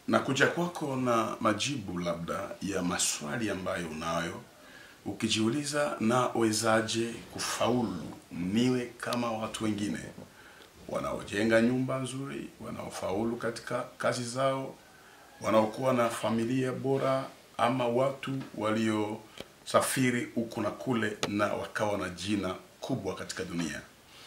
na kuja kwako na majibu labda ya maswali ambayo unayo ukijiuliza nawezaje kufaulu niwe kama watu wengine wanaojenga nyumba nzuri wanaofaulu katika kazi zao wanaokuwa na familia bora ama watu waliosafiri huku na kule na wakawa na jina kubwa katika dunia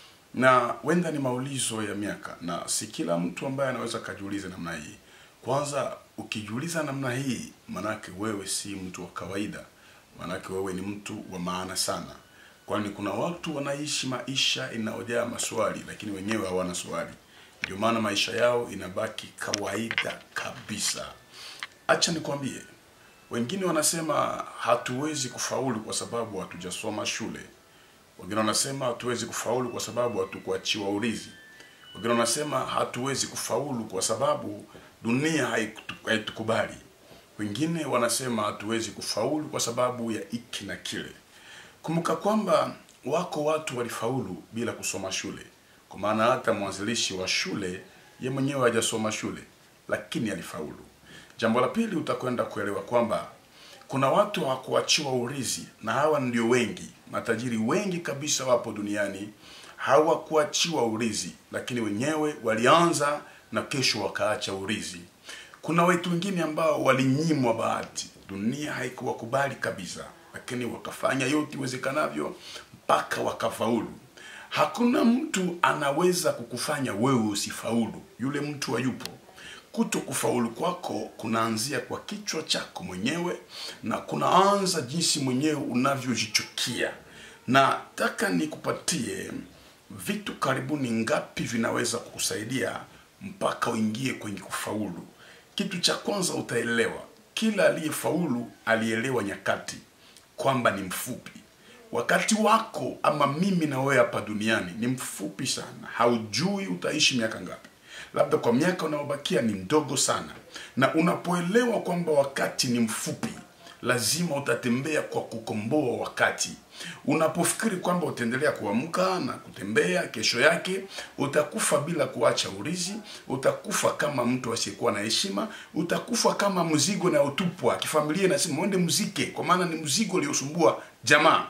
na wenda ni maulizo ya miaka na si kila mtu ambaye anaweza kajiuliza namna hii kwanza ukijiuliza namna hii manake wewe si mtu wa kawaida manake wewe ni mtu wa maana sana kwani kuna watu wanaishi maisha inayojaa maswali lakini wenyewe hawana swali ndio maana maisha yao inabaki kawaida kabisa acha nikwambie wengine wanasema hatuwezi kufaulu kwa sababu hatujasoma shule wengine wanasema hatuwezi kufaulu kwa sababu hatukuachiwa urithi wengine wanasema hatuwezi kufaulu kwa sababu dunia haitu- haitukubali wengine wanasema hatuwezi kufaulu kwa sababu ya iki na kile kumbuka kwamba wako watu walifaulu bila kusoma shule kwa maana hata mwanzilishi wa shule ye mwenyewe hajasoma shule lakini alifaulu jambo la pili utakwenda kuelewa kwamba kuna watu hawakuachiwa urithi na hawa ndio wengi matajiri wengi kabisa wapo duniani hawakuachiwa urithi lakini wenyewe walianza na kesho wakaacha urithi kuna wetu wengine ambao walinyimwa bahati dunia haikuwakubali kabisa lakini wakafanya yote iwezekanavyo mpaka wakafaulu hakuna mtu anaweza kukufanya wewe usifaulu yule mtu hayupo kuto kufaulu kwako kunaanzia kwa kichwa chako mwenyewe na kunaanza jinsi mwenyewe unavyojichukia na taka nikupatie vitu karibuni ngapi vinaweza kukusaidia mpaka uingie kwenye kufaulu kitu cha kwanza utaelewa kila aliyefaulu alielewa nyakati kwamba ni mfupi wakati wako ama mimi na wewe hapa duniani ni mfupi sana haujui utaishi miaka ngapi labda kwa miaka unayobakia ni ndogo sana na unapoelewa kwamba wakati ni mfupi lazima utatembea kwa kukomboa wakati unapofikiri kwamba utaendelea kuamka na kutembea kesho yake utakufa bila kuacha urizi utakufa kama mtu asiyekuwa na heshima utakufa kama mzigo unaotupwa kifamilia inasema uende mzike kwa maana ni mzigo uliosumbua jamaa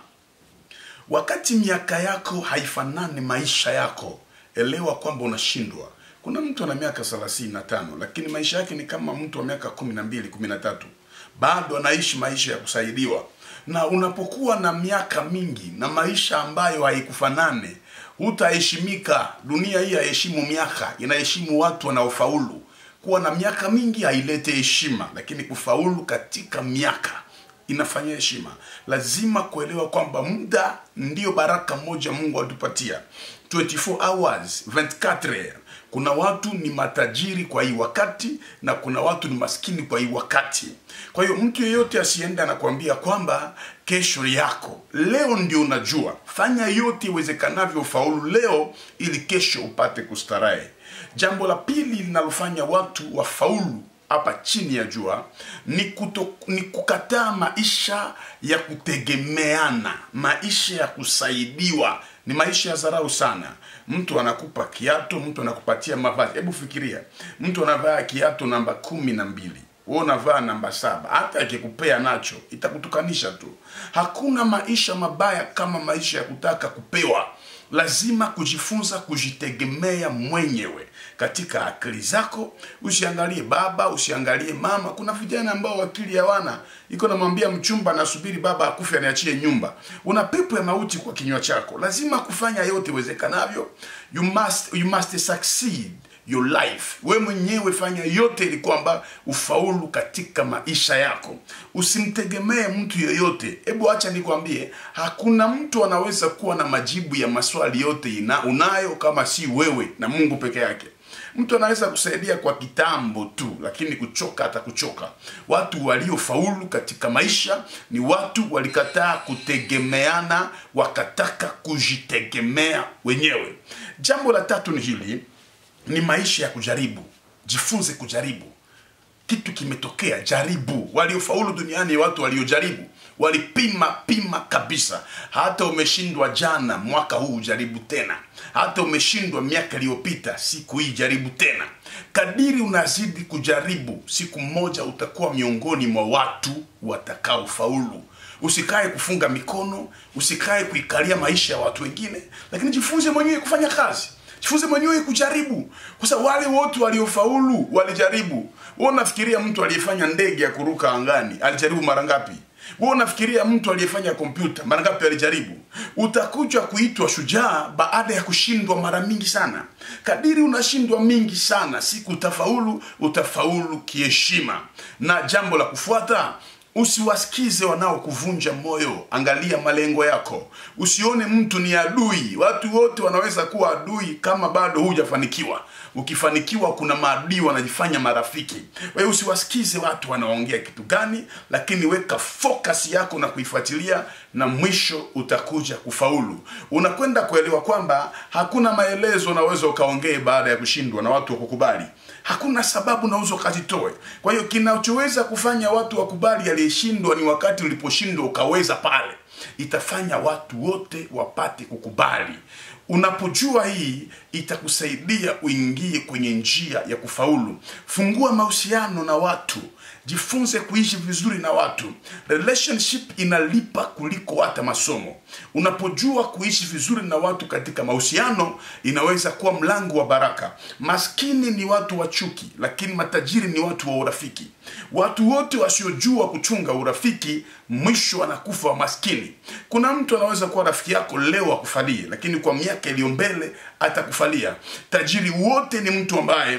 wakati miaka yako haifanani maisha yako elewa kwamba unashindwa kuna mtu ana miaka thelathini na tano lakini maisha yake ni kama mtu wa miaka kumi na mbili kumi na tatu bado anaishi maisha ya kusaidiwa na unapokuwa na miaka mingi na maisha ambayo haikufanane hutaheshimika dunia hii haheshimu miaka inaheshimu watu wanaofaulu kuwa na miaka mingi hailete heshima lakini kufaulu katika miaka inafanya heshima lazima kuelewa kwamba muda ndiyo baraka moja mungu alitupatia 24 hours 24 heures kuna watu ni matajiri kwa hii wakati na kuna watu ni maskini kwa hii wakati kwa hiyo mtu yeyote asiende anakuambia kwamba kesho yako leo ndio unajua fanya yote iwezekanavyo ufaulu leo ili kesho upate kustarehe jambo la pili linalofanya watu wafaulu hapa chini ya jua ni, kuto, ni kukataa maisha ya kutegemeana maisha ya kusaidiwa ni maisha ya dharau sana mtu anakupa kiatu mtu anakupatia mavazi hebu fikiria mtu anavaa kiatu namba kumi na mbili wewe unavaa namba saba hata akikupea nacho itakutukanisha tu hakuna maisha mabaya kama maisha ya kutaka kupewa lazima kujifunza kujitegemea mwenyewe katika akili zako usiangalie baba usiangalie mama kuna vijana ambao akili hawana iko namwambia mchumba nasubiri baba akufe aniachie nyumba una pepo ya mauti kwa kinywa chako lazima kufanya yote iwezekanavyo you must, you must succeed your life we mwenyewe fanya yote ili kwamba ufaulu katika maisha yako usimtegemee mtu yeyote hebu acha nikwambie hakuna mtu anaweza kuwa na majibu ya maswali yote ina, unayo kama si wewe na mungu peke yake mtu anaweza kusaidia kwa kitambo tu lakini kuchoka atakuchoka watu waliofaulu katika maisha ni watu walikataa kutegemeana wakataka kujitegemea wenyewe jambo la tatu ni hili ni maisha ya kujaribu jifunze kujaribu kitu kimetokea jaribu waliofaulu duniani watu waliojaribu walipima pima kabisa hata umeshindwa jana mwaka huu jaribu tena hata umeshindwa miaka iliyopita siku hii jaribu tena kadiri unazidi kujaribu siku moja utakuwa miongoni mwa watu watakaofaulu usikae kufunga mikono usikae kuikalia maisha ya watu wengine lakini jifunze mwenyewe kufanya kazi jifunze mwenyewe kujaribu kwa sababu wale wote waliofaulu walijaribu wewe unafikiria mtu aliyefanya ndege ya kuruka angani alijaribu mara ngapi wewe unafikiria mtu aliyefanya kompyuta mara ngapi alijaribu utakuja kuitwa shujaa baada ya kushindwa mara mingi sana kadiri unashindwa mingi sana siku utafaulu utafaulu kiheshima na jambo la kufuata usiwasikize wanaokuvunja moyo angalia malengo yako usione mtu ni adui watu wote wanaweza kuwa adui kama bado hujafanikiwa ukifanikiwa kuna maadui wanajifanya marafiki wewe usiwasikize watu wanaongea kitu gani lakini weka focus yako na kuifuatilia na mwisho utakuja kufaulu unakwenda kuelewa kwamba hakuna maelezo unaweza ukaongee baada ya kushindwa na watu wakukubali hakuna sababu unaweza ukazitoe kwa hiyo kinachoweza kufanya watu wakubali aliyeshindwa ni wakati uliposhindwa ukaweza pale itafanya watu wote wapate kukubali unapojua hii itakusaidia uingie kwenye njia ya kufaulu fungua mahusiano na watu jifunze kuishi vizuri na watu relationship inalipa kuliko hata masomo unapojua kuishi vizuri na watu katika mahusiano inaweza kuwa mlango wa baraka maskini ni watu wa chuki lakini matajiri ni watu wa urafiki watu wote wasiojua kuchunga urafiki mwisho wanakufa wa maskini kuna mtu anaweza kuwa rafiki yako leo akufalie lakini kwa miaka iliyo mbele atakufalia tajiri wote ni mtu ambaye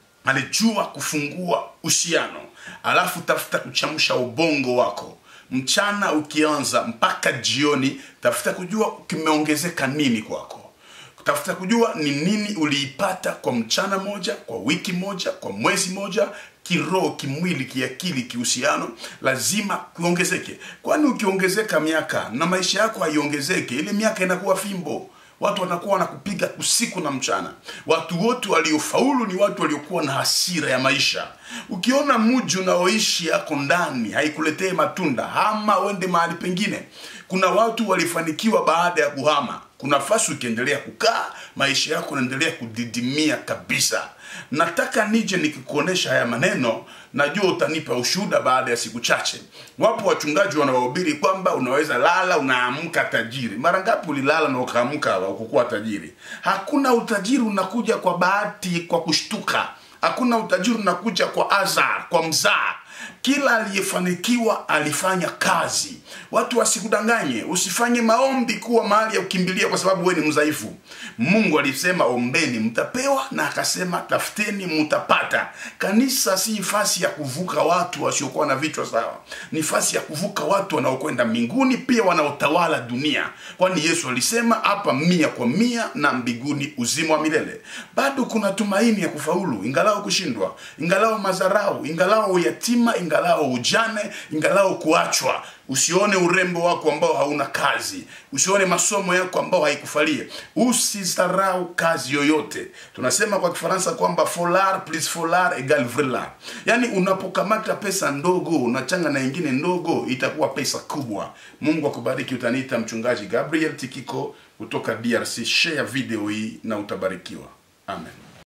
alijua kufungua uhusiano alafu tafuta kuchamsha ubongo wako mchana ukianza mpaka jioni tafuta kujua kimeongezeka nini kwako tafuta kujua ni nini uliipata kwa mchana moja kwa wiki moja kwa mwezi moja kiroho kimwili kiakili kihusiano lazima kuongezeke kwani ukiongezeka miaka na maisha yako haiongezeke ile miaka inakuwa fimbo watu wanakuwa wanakupiga usiku na mchana watu wote waliofaulu ni watu waliokuwa na hasira ya maisha ukiona mji unaoishi yako ndani haikuletee matunda hama uende mahali pengine kuna watu walifanikiwa baada ya kuhama kuna nafasi ukiendelea kukaa maisha yako yanaendelea kudidimia kabisa nataka nije nikikuonesha haya maneno najua utanipa ushuhuda baada ya siku chache wapo wachungaji wanaohubiri kwamba unaweza lala unaamka tajiri mara ngapi ulilala na ukaamka ukukuwa tajiri hakuna utajiri unakuja kwa bahati kwa kushtuka hakuna utajiri unakuja kwa azar kwa mzaa kila aliyefanikiwa alifanya kazi watu wasikudanganye usifanye maombi kuwa mahali ya kukimbilia kwa sababu wewe ni mdhaifu mungu alisema ombeni mtapewa na akasema tafuteni mtapata kanisa si nafasi ya kuvuka watu wasiokuwa na vichwa sawa ni nafasi ya kuvuka watu wanaokwenda mbinguni pia wanaotawala dunia kwani yesu alisema hapa mia kwa mia na mbinguni uzima wa milele bado kuna tumaini ya kufaulu ingalao kushindwa ingalao madharau ingalao uyatima ingalao ujane ingalao kuachwa usione urembo wako ambao hauna kazi usione masomo yako ambao haikufalie usisarau kazi yoyote tunasema kwa kifaransa kwamba folar plus folar egal vrelar yaani unapokamata pesa ndogo unachanga na ingine ndogo itakuwa pesa kubwa mungu akubariki utaniita mchungaji gabriel tikiko kutoka drc share video hii na utabarikiwa amen